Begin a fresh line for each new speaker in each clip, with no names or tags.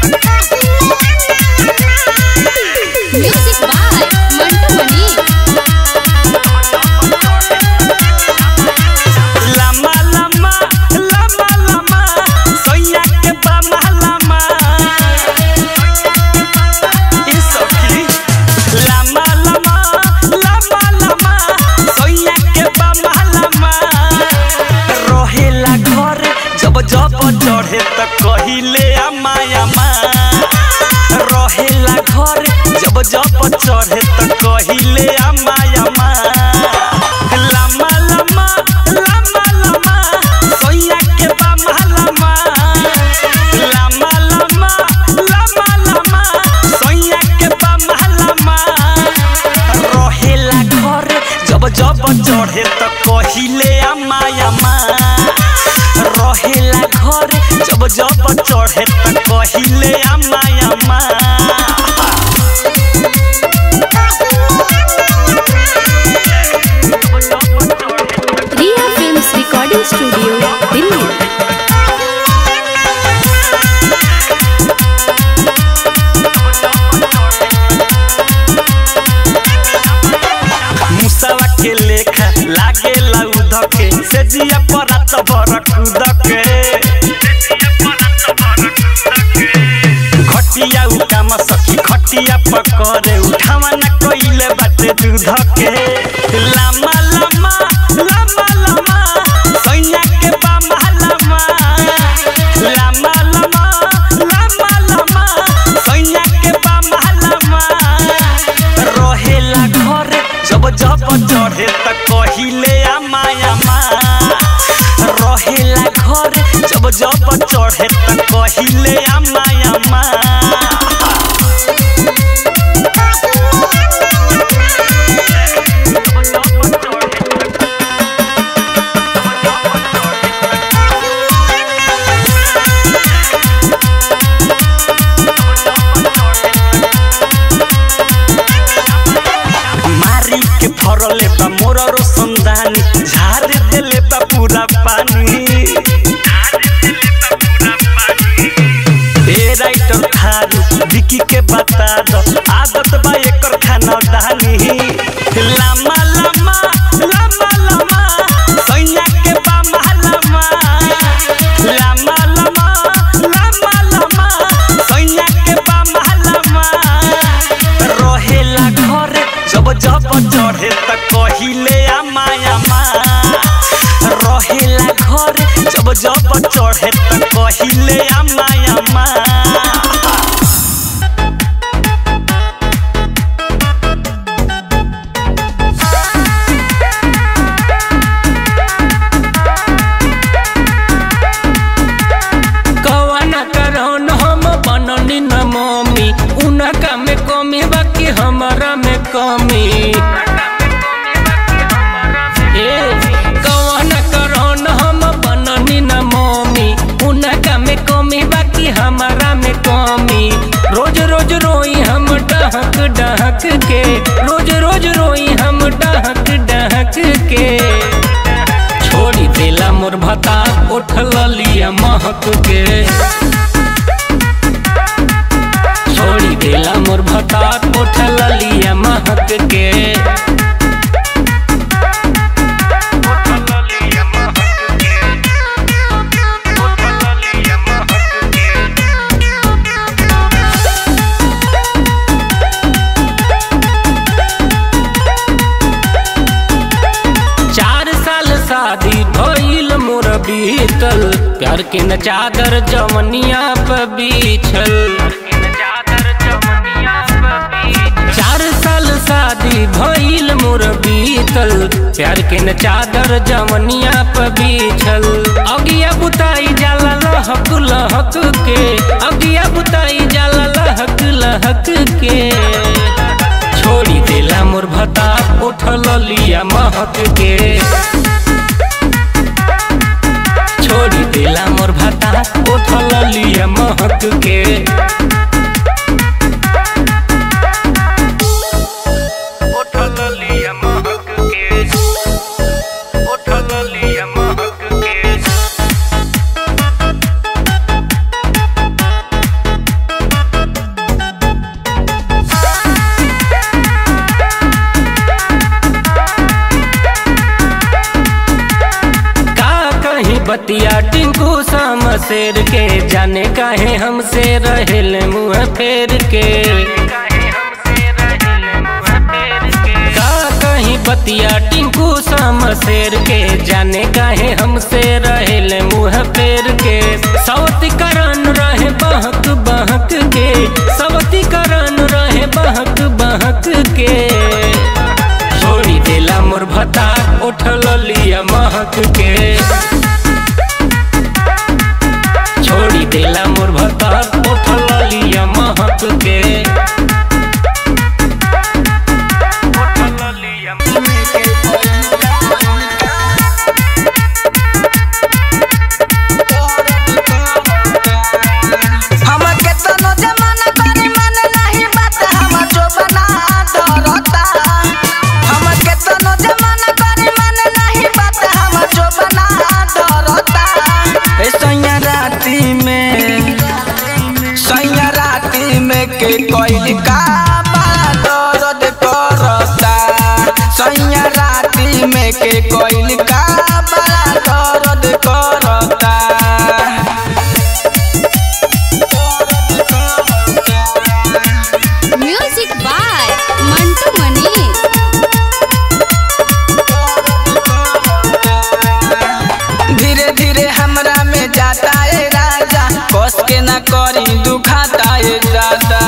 Music by Mantu मनी
लम्बा लम्बा लम्बा लम्बा सोइया के बामा लम्बा ई सखी लम्बा लम्बा लम्बा लम्बा सोइया के बामा लम्बा रहेला घर जब जब चढ़े त कहिले अम्मा अम्मा रहेला घर जब जब चढ़े त कहिले अम्मा अम्मा लम्बा लम्बा लम्बा लम्बा सोइया के बामा लम्बा लम्बा लम्बा लम्बा लम्बा सोइया के बामा लम्बा रहेला घर जब जब चढ़े त कहिले अम्मा अम्मा रहेला घर जब जब चढ़े त कहिले अम्मा अम्मा
Riya films recording studio Delhi
मुसवा के लेखा लागे लाउद के से जिया परात भर कूद के घटिया उ काम सखी खटिया पकड़े उठावा न कइले बाटे दूध के लामा लामा लामा लामा सैया के बामा लामा लामा लामा लामा लामा सैया के बामा लामा रहेला घर जब जब चढ़े त कहिले आमा आमा रहेला घर जब जब चढ़े त कहिले आमा आमा मारी के फरले बा मोर रोशनदानी झाड़ देले बा पूरा पानी ए राइटर थारू विकी के बता दो आदत बा एकर खाना दानी लामा लामा लामा लामा सैया के बामा लामा लामा लामा लामा लामा सैया के बामा लामा रहेला घर जब जब चढ़े त कहिले आमा आमा रहेला घर जब जब चढ़े त कहिले आमा आमा
कवन करौन हम बननी न मम्मी उनका में कमी बाकी हमारा में कमी ए कवन करौन हम बननी न मम्मी उनका में कमी बाकी हमारा में कमी रोज रोज रोई हम डहक डहक के रोज रोज रोई हम डहक डहक के छोड़ी देला मोर भता उठल लिया महक के छोड़ी देला मोर भता उठल लिया महक के चार साल शादी भइल मोर बीतल प्यार के न चादर जवनिया पे बिछल चार साल शादी भइल मोर बीतल प्यार के न चादर जवनिया पे बिछल अगिया बुताई जाला लहक लहक के अगिया बुताई जाला लहक लहक के छोड़ी देला मोर भता उठल लिया महक के छोड़ी देला मोर भता उठल लिया महक के उठल लिया महक के उठल लिया महक के बतिया टिंकू शाम शेर के जाने काहे हमसे रहेल मुँह फेर के का कहीं बतिया टिंकू शाम शेर के जाने काहे हमसे रहेल मुँह फेर के सवती करन रहे बहक बहक के सवती करन रहे बहक बहक के छोड़ी देला मोर भता उठल लिया महक के छोड़ी देला मोर भता उठल लिया महक के उठल लिया
हम केतनो जमाना करी मन नहीं बात हम जो बना डरता हम केतनो जमाना करी मन नहीं बात हम जो बना डरता ए सैया राती में सैया राती में के कोई का बड़ा दर्द करता सैया राती में के कोई का बड़ा दर्द करता
म्यूजिक बाय मंटू मनी
धीरे धीरे हमरा में जाता है राजा कस के ना करी दुखाता है ज्यादा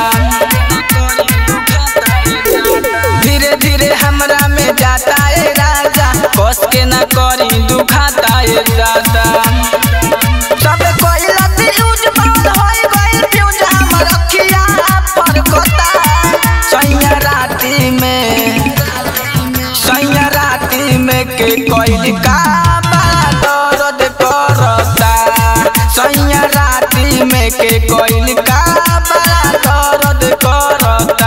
धीरे धीरे हमरा में जाता है राजा कस के ना करी दुखाता है ज्यादा सब कोई लती यूज बंद होई गइल फ्यूज हमर अखिया पर कोता सैया राती में सैया राती में के कोई का बड़ा दर्द करता सैया राती में के कोई का बड़ा दर्द करता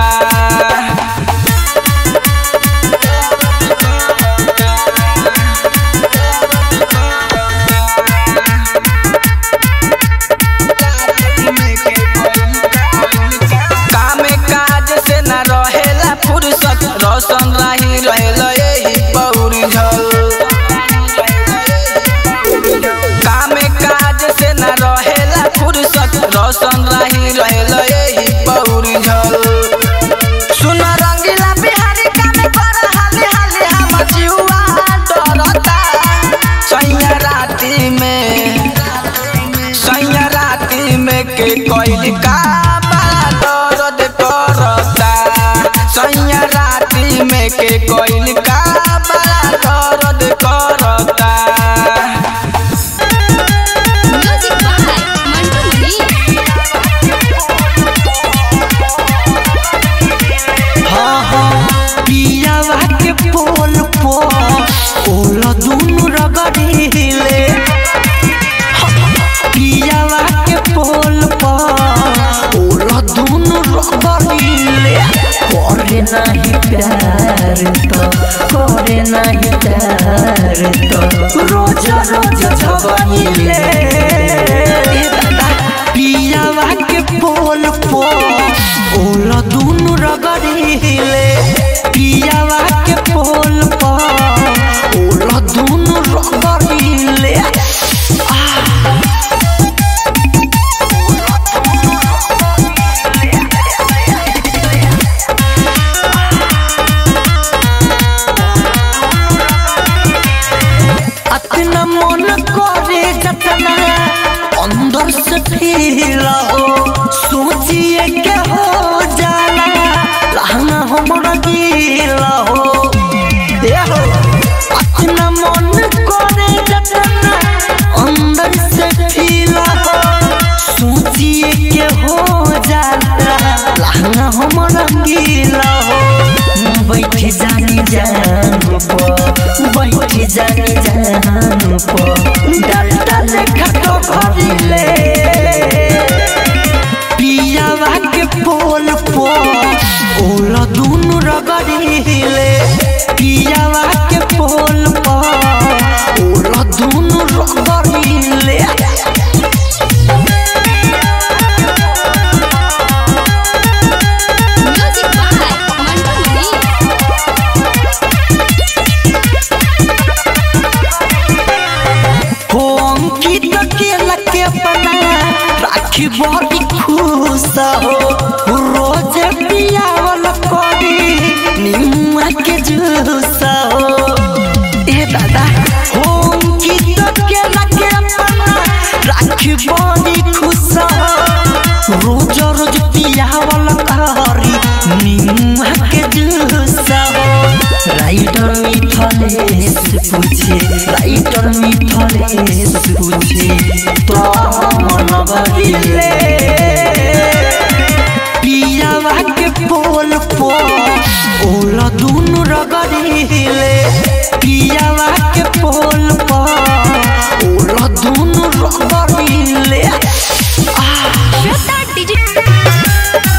कामे काज से न रहेला फुर्सत रोशन राही रहेला यही पौरी झल कामे काज से न रहेला फुर्सत रोशन राही रहेला यही पौरी झल सुन रंगीला बिहारी कामे पर हाली हाली हम जीवा डरता सैया राती में सैया राती में के कोई का बड़ा दर्द करता सैया राती में के कोई का बड़ा दर्द करता
म्यूजिक बाय मंटू मनी
पियावा के पोल पो ओला दुनु रगड़ीले पियावा के पोल पो ओला दुनु रगड़ीले करे नाही प्यार तो करे नाही प्यार तो रोज रोज झगड़ीले पियावा के पोल पो ओला दुनु रगड़ीले पियावा के पोल पो ओला दुनु रगड़ीले अतना मन करे जतना अंदर से फील हो सोचिए के हो जाला लहंगा हमरा गीला हो ए हो अतना मन करे जतना अंदर से फील हो सोचिए के हो जाला लहंगा हमरा गीला हो बैठ जानी जान पो बैठ जानी जान पो डालता लेखा तो भरिले पियावा के पोल पो ओला दुनु रगड़ीले पियावा के पोल पो ओला दुनु रगड़ीले
म्यूजिक बाय मंटू मनी
हो खुश हो रोज पियावल करी निमुआ के जूस हो ए दादा होम की तो के लगे अपना राखी बड़ी खुश हो रोज रोज पियावल करी निमुआ के जूस हो राइटर मिथलेश पूछे राइटर मिथलेश पूछे तो मन बदले पियावा के पोल पो ओल दुनु रगड़िले पियावा के पोल पो ओल दुनु रगड़िले
श्वेता डिजिटल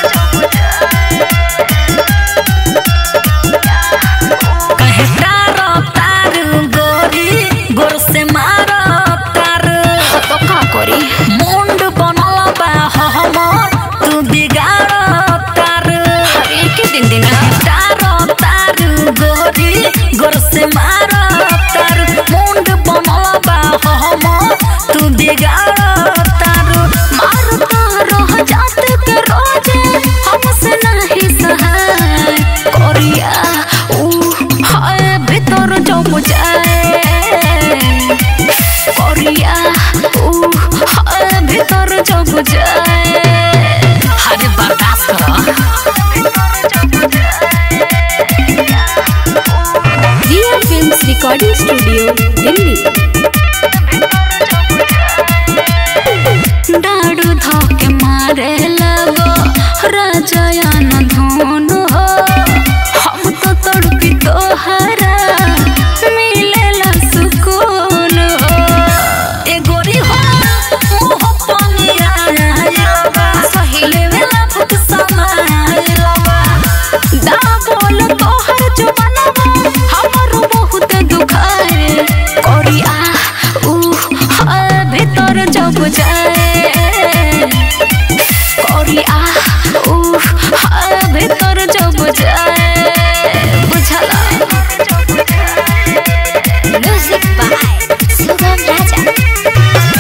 कहे तारो तारू गोरी गोर से मारो तारू
तो का करी
मुंड बनल बा हमर तू बिगाड़ो तारू
अरे के दिन दिन
तारो तारू गोरी गोर से मारो तारू मुंड बनल बा हमर तू बिगाड़ो तारू
मार रह जात के रोजे हमसे नहीं सहाय करिया ऊ हाय भीतर जब जाए करिया ऊ हाय भीतर जब जाए
हरे बर्दाश्त करो
Riya films recording studio Delhi डाडू धोके मारे लगो राजयान धोन हो हम तो तड़पी तोहरा मिलेला सुकून हो
ए गोरी हो मुंह पनिया आयलबा सहिले वेला फुक समायलबा
दा बोल तोहर जुबानवा हमरो बहुत दुखाए करिया ऊ हाय भीतर जब जाए करिया ऊ हाय भीतर जब जाए बुझला म्यूजिक बाय सुगम राजा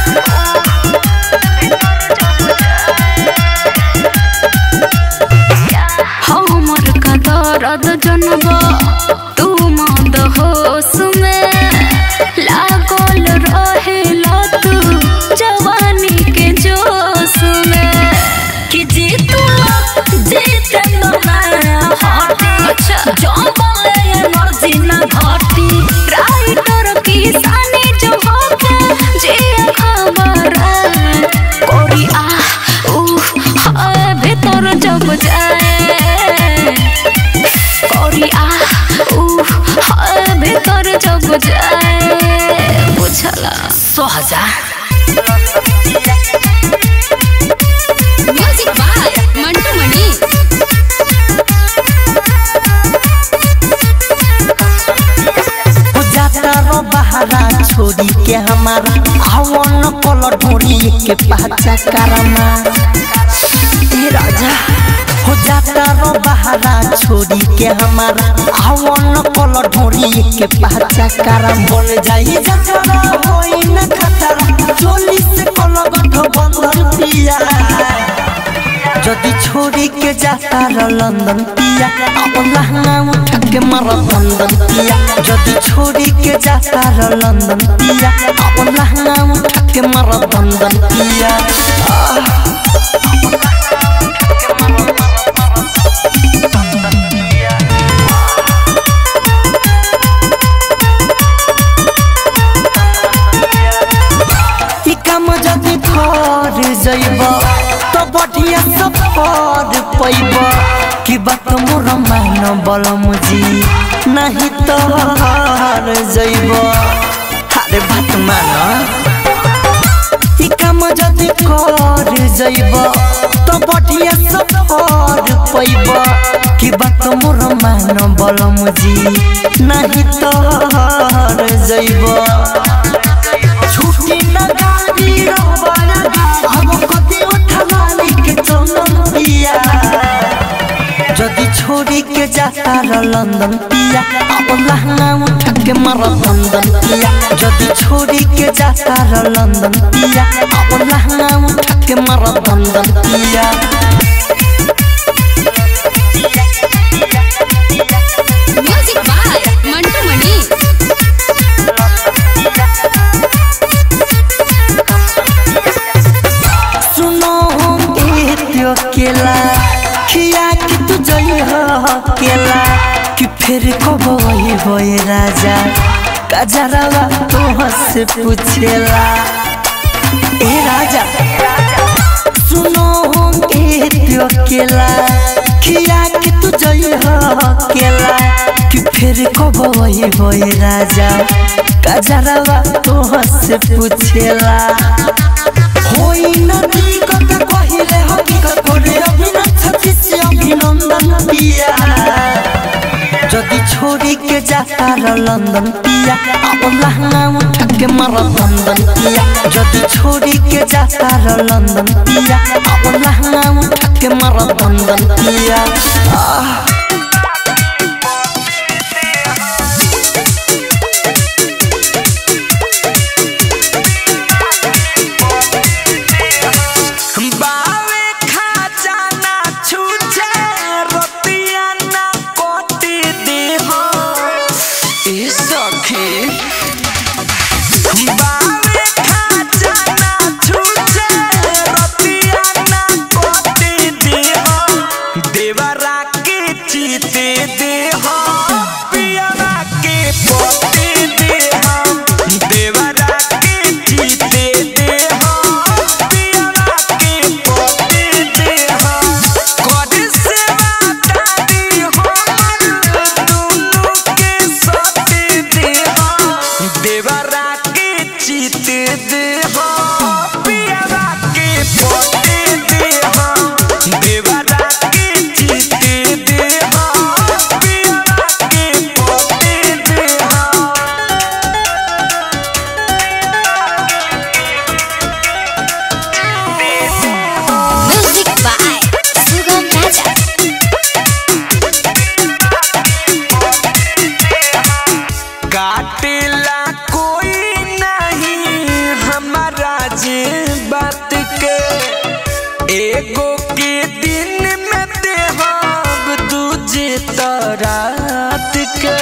हमर का दर्द जनब तू मद होश में लागल रहेला तू जवानी के जोश में
कि जीतू जीते ना हटे
अच्छा।
जंगले एनर्जी ना घटी
राइटर किसानी जो होके जे खबर कोरी आ ऊ हाय भीतर जब जाए कोरी आ ऊ हाय भीतर जब जाए बुझला
सोहजा
म्यूजिक बाय मंटू मणि
हो जाता रो बहारा छोड़ी के हमारा आवन कल ढोरी के पाचा कारमा ए राजा हो जाता रो बहारा छोड़ी के हमारा आवन कल ढोरी के पाचा करम बन जाई जतरा होई न खतरा चोली से कल गठ बंधन पिया যদি छोड़ी जाता र लंदन पिया अब लहंगा उठा के मर लंदन पिया যদি छोड़ी के जाता र लंदन पिया अब लहंगा उठा के मर लंदन पिया ई काम जदि कर जइब तो बढ़िया सफर पैब कि बात मोर मान बलम जी नहीं तो हार जइब अरे बात मान ई काम जदि कर जइब तो बढ़िया सफर पैब कि बात मोर मान बलम जी नहीं तो हार जइब छुट्टी न गाड़ी रोबना अब कति उठवाली के चलन पिया যদি छोड़
छोड़ी के जाता र लंदन पिया अब लहंगा उठा के मर दंदन पिया जदि छोड़ी के जाता र लंदन पिया अब लहंगा उठा के मर दंदन पिया
म्यूजिक बाय मंटू मणि
सुनो ए त्यो केला खिया कि तू जई हो केला कि फिर कब वही होए राजा कजरवा तो से पूछेला ए राजा सुनो ए त्यो केला खिया कि तू जई हो केला कि फिर कब वही होए राजा कजरवा तो से पूछेला होई नदी कत कहिले हकीकत करे अभिनंदन छत्तीस अभिनंदन पिया जदि छोड़ी के जाता र लंदन पिया अब लहंगा उठा के मर दंदन पिया जदि छोड़ी के जाता र लंदन पिया अब लहंगा उठा के मर दंदन पिया आह
बावे खजाना छूछे रतिया ना कोटी देहो ए सखी बावे खजाना छूछे रतिया ना कोटी देहो देवरा के चीते देहो पियरा के पोती देहो देवरा के चीते देहो पियरा के पोती देहो कोड से वादारी हमर दुनु के सोते देहो देवरा के चीते देहो पियरा के पोती देहो देवरा के चीते देहो पियरा के पोती देहो
म्यूजिक बाय सुगम राजा
काटेला कोई नहीं हमारा जे बात के एगो के दिन में देहब दूजे तरात के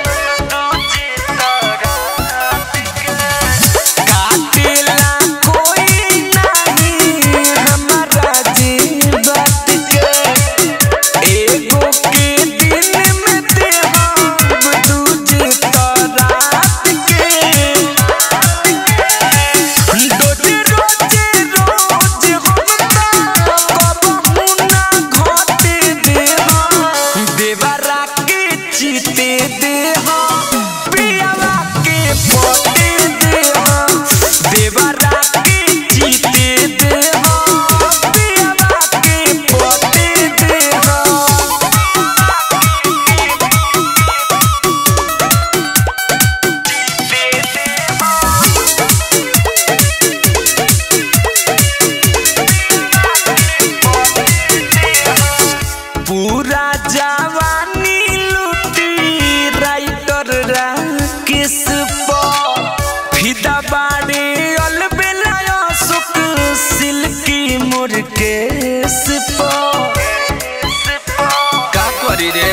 काटेला कोई नहीं हमारा जे बात के एगो के दिन में देहब दूजे तरात के रोजे रोजे रोज हम कबहू ना घटे देहा देवरा के चीते देहा पियावा के पोते देहा देवरा के चीते देहा पियावा के पोते देहा पूरा जवानी लुटी राइटर राकेश पर फिदा बाड़े अलबेला सुख सिल्की मुर्केश पर का करी रे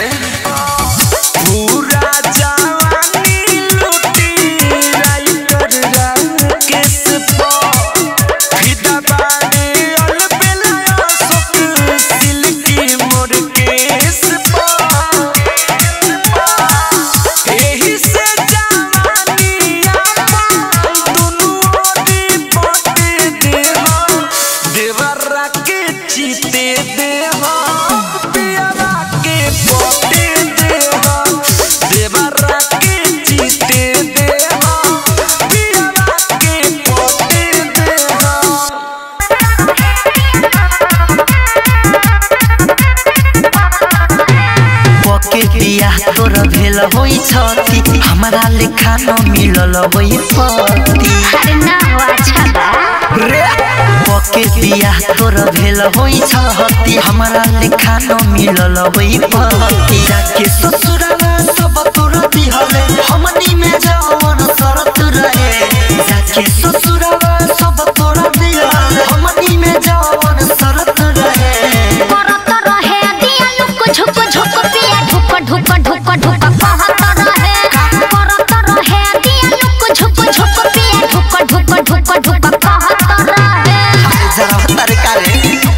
पूरा जवानी लुटी राइटर राकेश पर फिदा बाड़े अलबेला सुख सिल्की मुर्केश पर एही से जवानी आपन दुनु ओरी पटे देहा देवरा के चीते देहा पियरा के पटे देहा देवरा के चीते देहा पियरा के पटे देहा
पके बिया तोर भेल होइ छति हमरा लेखा न मिलल होइ पति
अरे ना हो अच्छा बा
रे कके बियाह तोर भेल होई छहती हमारा लेखा न मिलल होई पहती जाके ससुराला सब तोर दिहले हमनी में जवन शरत रहे जाके ससुराला सब तोर दिहले हमनी में जवन शरत रहे
करत रहे दिया लुक झुक झुक पिया ढुक ढुक ढुक ढुक कहत रहे करत रहे दिया लुक झुक झुक पिया ढुक ढुक ढुक ढुक कहत रहे
जरा तारे कारे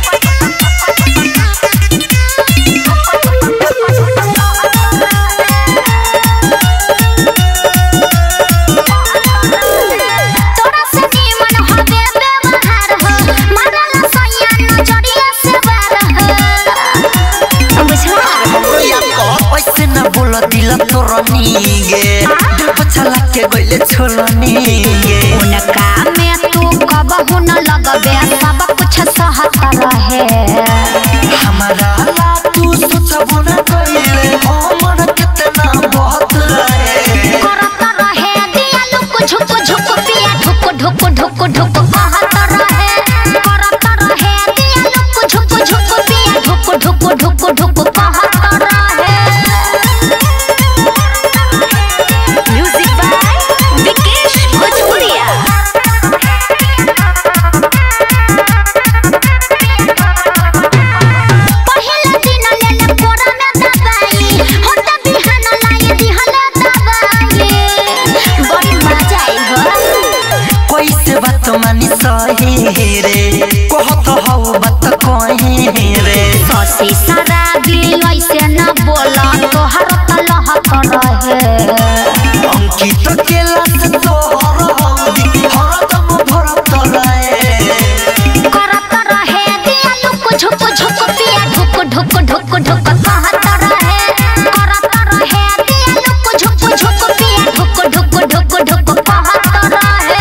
तोरा से निमन हवे व्यवहार हो मारला सैया नजरिया से बार हो बुझला
हमरो याद कर ऐसे न बोल दिल तोर नीगे दिल पछला के गइले छोलनी गे
उनका में तू कबहू न लगबे सब कुछ सहत रहे
हमारा ला तू सोचबो न कइले हमर कितना बहुत रहे
करत रहे दिया लुक झुक झुक पिया ढुक ढुक ढुक ढुक कहत रहे करत रहे दिया लुक झुक झुक पिया ढुक ढुक ढुक ढुक कहत रहे म्यूजिक बाय विकेश भोजपुरिया पहिला दिन लेले कोरा में दबाई होता बिहान लाई दिहला दबाई बड़ी मजा आई हो
कैसे बात मानी सही रे कहत हौ बात कहीं रे
ससी शराबी ऐसे न बोला तोहर तलह कर रहे
अंकित केला से तोहर हौदी हरदम भरत रहे
करत रहे दिया लुक झुक झुक पिया ढुक ढुक ढुक ढुक कहत रहे करत रहे दिया लुक झुक झुक पिया ढुक ढुक ढुक ढुक कहत रहे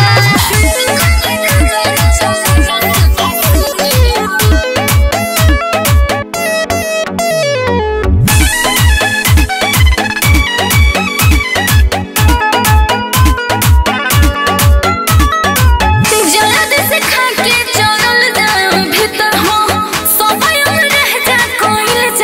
जल्द से खा के चलल जाम भीतर हो सफाई में रह जा कोइल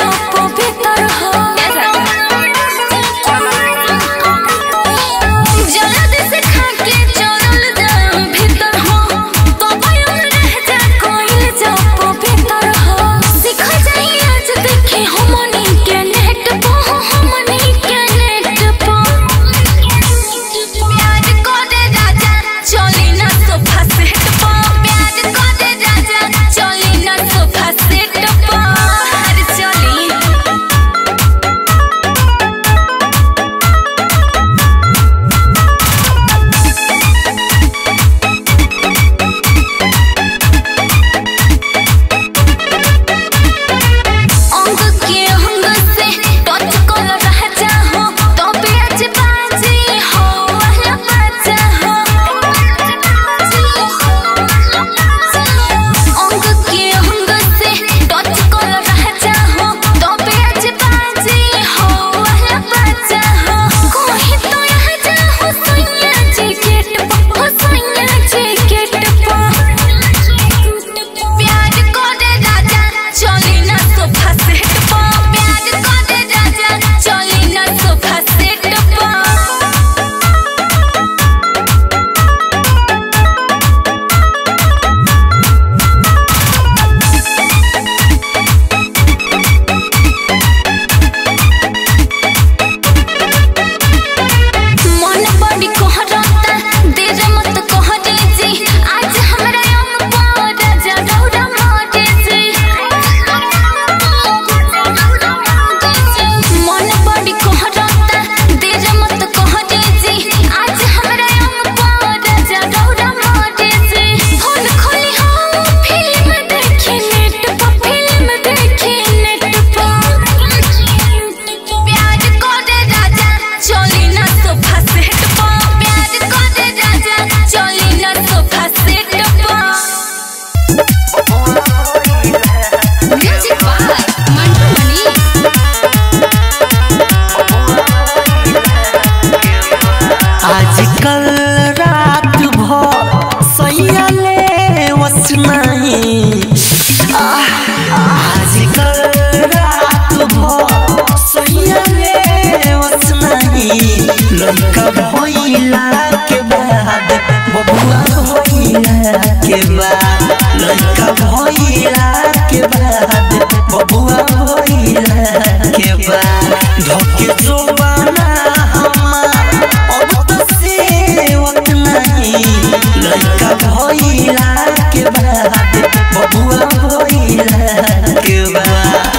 आजकल रात भर सैया रे वस नहीं लड़का भइला के बाद बबुआ भइला के बाद लड़का भइला के बाद बबुआ भइला के बाद धोके जोबाना हमार अब तो सेवत नहीं लड़का भइला के बाद बबुआ भइला के बाद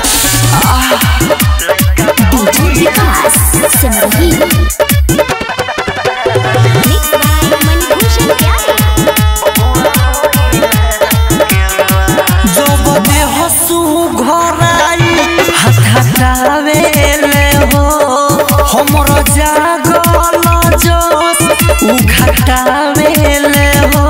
DJ Vikas Simrahi mix by Manbhushan प्यारे
जब देह सु घराई हथावे हो हमर जागल जोश उ घटावे हो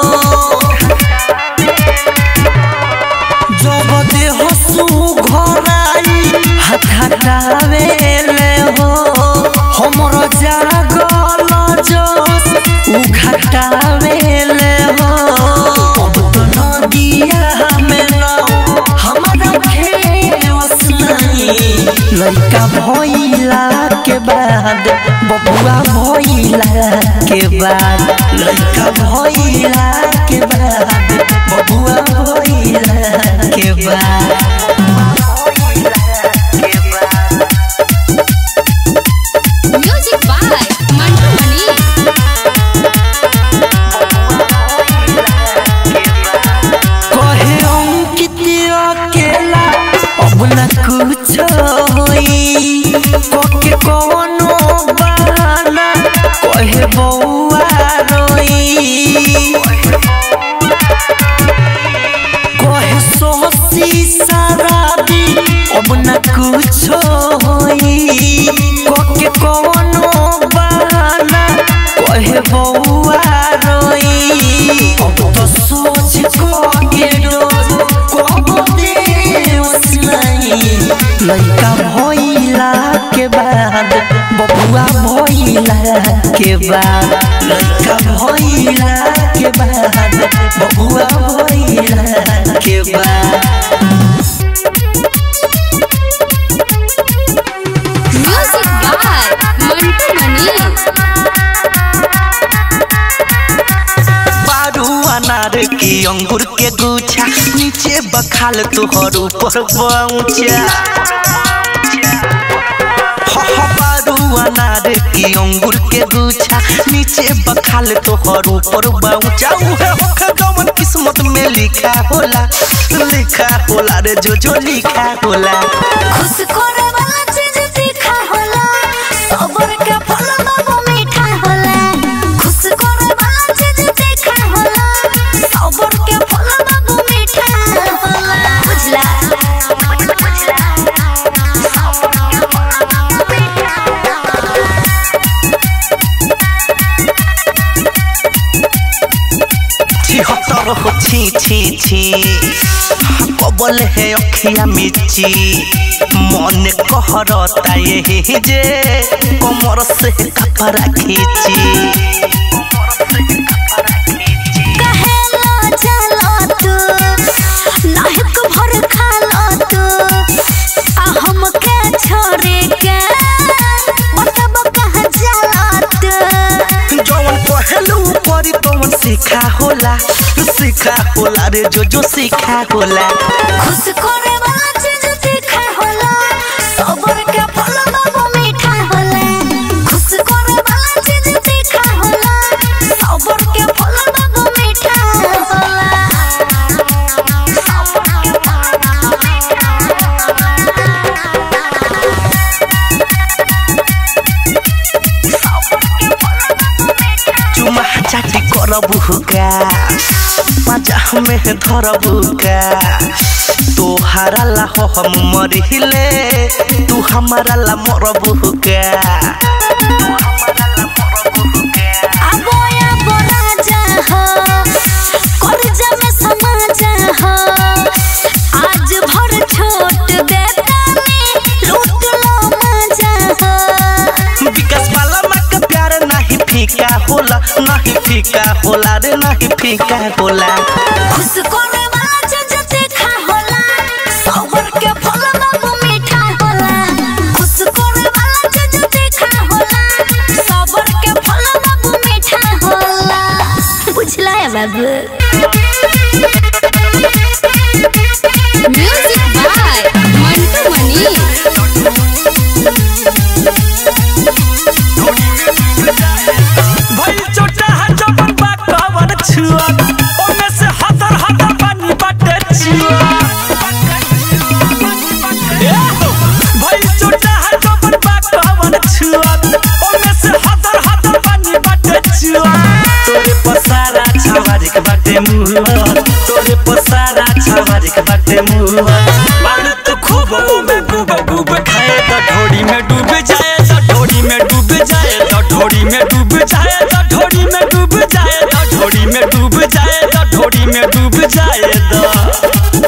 जब देह सु घराई हथावे हो हमर जागल जोश उ घटावे हो अब तो नदिया में नाव हमारा खेवस नहीं लड़का भइला के बाद बबुआ भइला के बाद लड़का भइला के बाद बबुआ भइला के बाद
म्यूजिक बाय मंटू मनी
कहे अंकित अकेला अब न कुछ होई कोके कोनो बहाना कहे बौआ रोई कहे सोसी शराबी अब न कुछ होई कोके कोनो बहाना कहे बौआ रोई अब तो सोच को के रोज को देवस नहीं लड़का भइला के बाद बबुआ भइला के बाद लड़का भइला के बाद बबुआ भइला के बाद
म्यूजिक बाय मंटू मनी
बारू अनार की अंगूर के गुच्छा नीचे बखाल तोहर ऊपर पहुंचा बारू अनार की अंगूर के गुच्छा नीचे बखाल तोहर ऊपर पहुंचा उहे होखे जवन किस्मत में लिखा होला लिखा होला रे जो जो लिखा होला
खुश करे वाला चीज तीखा होला सबर के फल बाबू मीठा होला खुश करे वाला चीज तीखा होला सबर के फल बाबू मीठा होला बुझला बुझला सबर के फल बाबू मीठा होला
छिहत्तर हो छी छी छी कबल है अखिया मिची मन कहरता यही जे कमर से कपड़ा खींची
कहेला चलो तू नाहक भर खालो तू आ हमके छोड़े के मतलब कहाँ चलो तू
जवन पहलू परी तवन सीखा होला सीखा होला रे जो जो सीखा होला
खुश करे वाला चीज तीखा होला सबर के फल बाबू मीठा होला खुश करे वाला चीज तीखा होला सबर के फल बाबू मीठा होला सबर के फल बाबू मीठा
चुमा चाटी करबू का मजा में धरबू का तोहारा ला हो हम मरिले तू हमारा ला मरबू का
आबोया बोराजा हो करजा में समाजा हो आज भर छोट बेटा में लूट लो मजा हो
विकास वाला माँ का प्यार नहीं फीका होला नहीं फीका होला रे नहीं फीका होला
खुश करे वाला चीज तीखा होला
बाबू म्यूजिक बाय मंटू मनी
भइल चोटा है जबर बा कवन छुआ ओमे से हतर हतर पानी बाटे छुआ ए हो, भइल चोटा है जबर बा कवन छुआ ओमे से हतर हतर पानी बाटे छुआ तोरे पसारा छवारिक बाटे मुआ तोरे पसारा छवारिक बाटे मुआ बाल तो खूब में डूब डूब खाए तो ढोड़ी में डूब जाए तो ढोड़ी में डूब जाए तो ढोड़ी में डूब जाए तो ढोड़ी में डूब जाए तो ढोड़ी में डूब जाए तो ढोड़ी में डूब जाए तो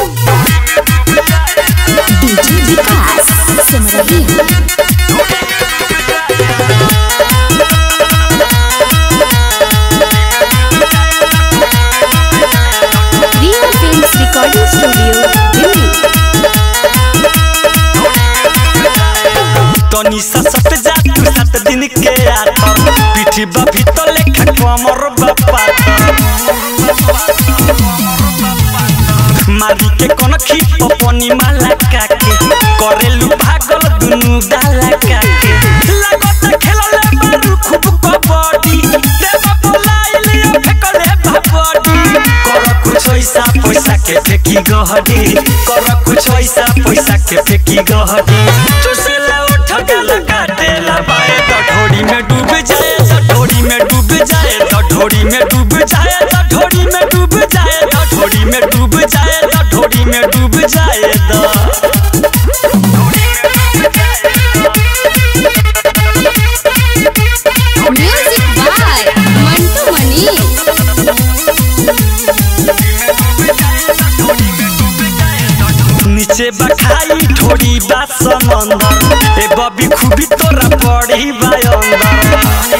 DJ Vikas Simrahi Riya films recording studio Delhi
तनी सा सट जा तू सात दिन के आतर पीठी बा भीतर लेखा कमर बापा मारी के कोन खीप पनी माला काके करेलु भागल दुनु डाला काके लागत खेलले बारू खूब कबड्डी देवा बोलाइले फेकले भाबडी कर कुछ ऐसा पैसा के फेकी गहडी कर कुछ ऐसा पैसा के फेकी गहडी चुसला उठ गला काटेला बाए तो ढोड़ी में डूब जाए तो ढोड़ी में डूब जाए तो ढोड़ी में डूब जाए तो ढोड़ी में डूब जाए तो ढोड़ी में डूब जाए तो ढोड़ी में डूब जाए तो
म्यूजिक बाय मंटू मनी
नीचे बखाई ठोड़ी बा समंदर ए बबी खूबी तोरा पड़ी बा अंदर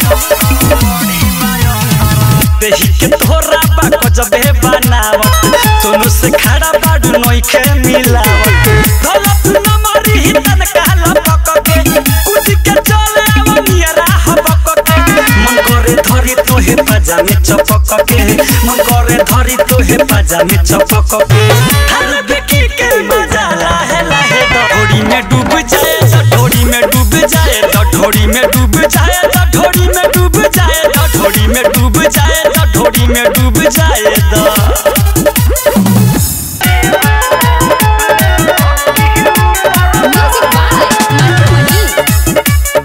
देही के तोरा बा गजबे बनावत सोनू से खड़ा बाडू नइखे मिलावत दौलत न मारी ही तन कहला पकके कुछ के चले आवनियरा हबकके मन करे धरी तोहे पजामे चपकके मन करे धरी तोहे पजामे चपकके हर बेकी के मजा लाहे लाहे ढोड़ी में डूब जाए तो ढोड़ी में डूब जाए तो ढोड़ी में डूब जाए तो ढोड़ी में डूब जाए तो ढोड़ी में डूब जाए तो ढोड़ी में डूब जाए तो
म्यूजिक बाय मंटू मनी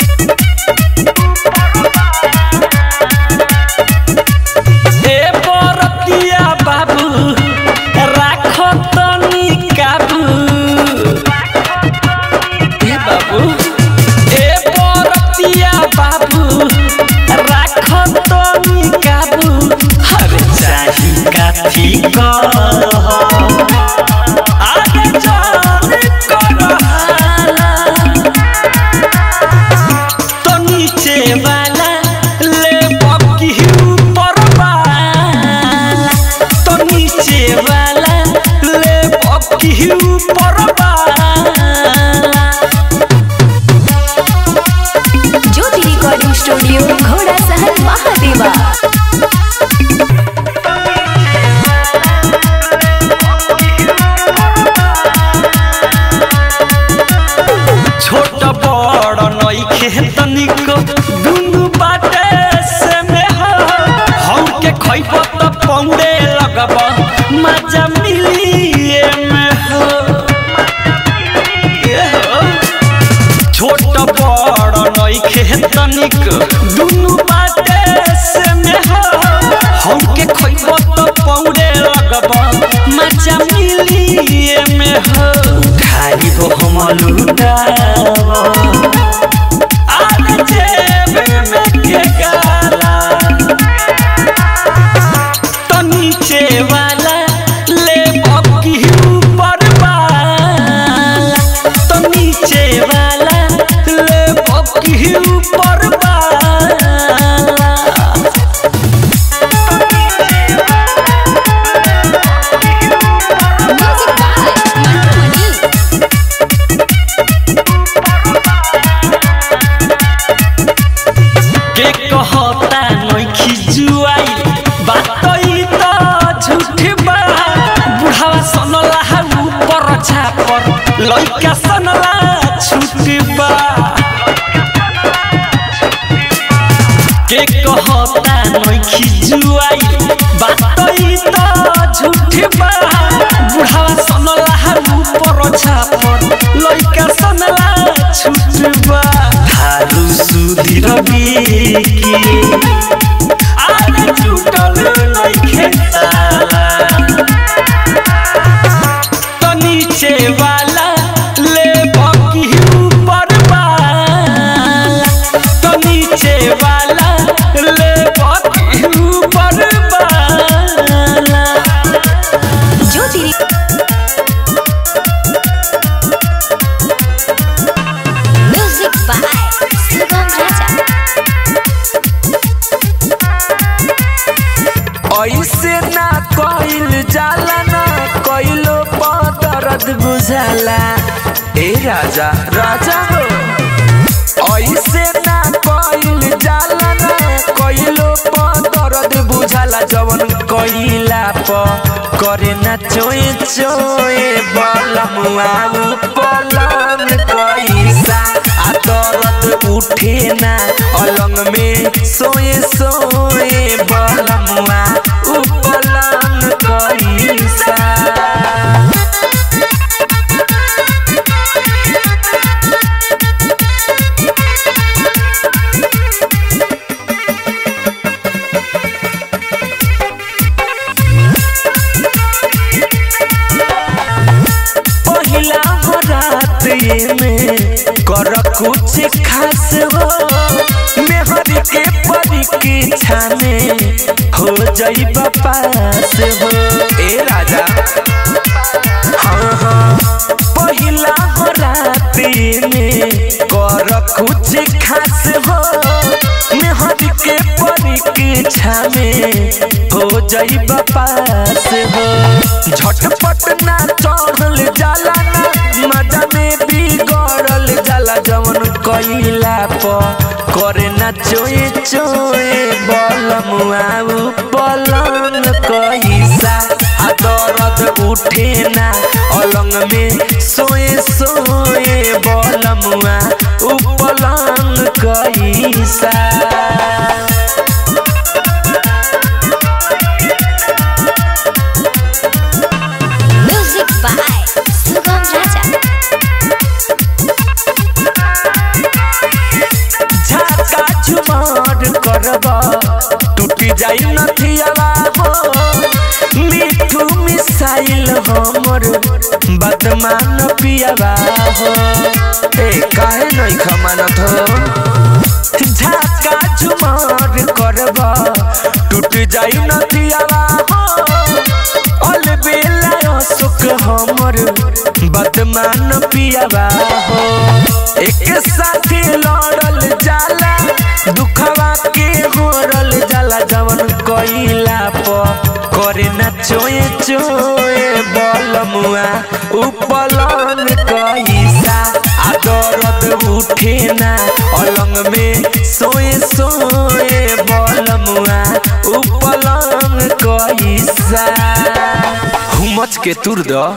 ए बरतिया बाबू राख तनी काबू ए बाबू ए बरतिया बाबू राख तनी काबू हर चाही काफी कह आगे चल कर हाला तो नीचे वाला ले बकी ऊपर वाला तो नीचे वाला ले बकी ऊपर वाला
ज्योति रिकॉर्डिंग स्टूडियो घोड़ा सहन महादेवा
छोट बड़ नइखे तनिक दुनु बाटे से में हो हम के खइब त पौड़े लगब मजा मिली में हो ए हो छोट बड़ नइखे तनिक दुनु बाटे से में हो हम के खइब त पौड़े लगब मजा मिली में हो खाई हो हम लुटाव आने जे लइका सनला छुटबा के कहता नइखी जुआई बात ई त झूठबा बुढ़ावा सनला ऊपर छापर लइका सनला छुटबा थारू सुधीर बिकी आरे टूटल नइखे ताला तो नीचे वाला ले बाकी ऊपर वाला तो नीचे वाला ले बाकी ऊपर वाला
ज्योति
म्यूजिक बाय सुगम राजा
ऐसे ना कइल जाला ना कइलो दर्द बुझाला ए राजा राजा हो ऐसे ना कइल जाला ना कइलो दर्द बुझाला जवन कइला प करे ना चोए चोए बलमुआ पलंग कैसा आ दर्द उठे ना अलंग में सोए सोए बलमुआ उपलंग कैसा पहिला हो रात ये में कर कुछ खास हो मेहर के परीक्षा में हो जाई पास हो ए राजा हाँ हाँ पहिला हो रात ये में कर कुछ खास हो मेहर के परीक्षा में हो जाई पास हो झटपट ना चढ़ल जाला ना मजा में बिगड़ल जाला जवन कइला प करे ना चोए चोए बलमुआ उ पलंग कैसा आ दर्द उठे ना अलंग में सोए सोए बलमुआ उ पलंग कैसा
म्यूजिक बाय सुगम राजा
झाका झुमार करब टूटी जाई नथियावा हो मिठू मिसाइल हमर बदमान पियावा हो ए काहे नहीं खमानत हो झाका झुमार करब टूट जाई नथियावा हो अल बेला सुख हमर बदमान पियावा हो एक साथे लड़ल जाला दुखवा के होरल जाला जवन कइला प करे ना चोए चोए बलमुआ उपलन कैसा आ दर्द उठे ना अलंग में सोए सोए बलमुआ उपलन कैसा हुमच के तुर द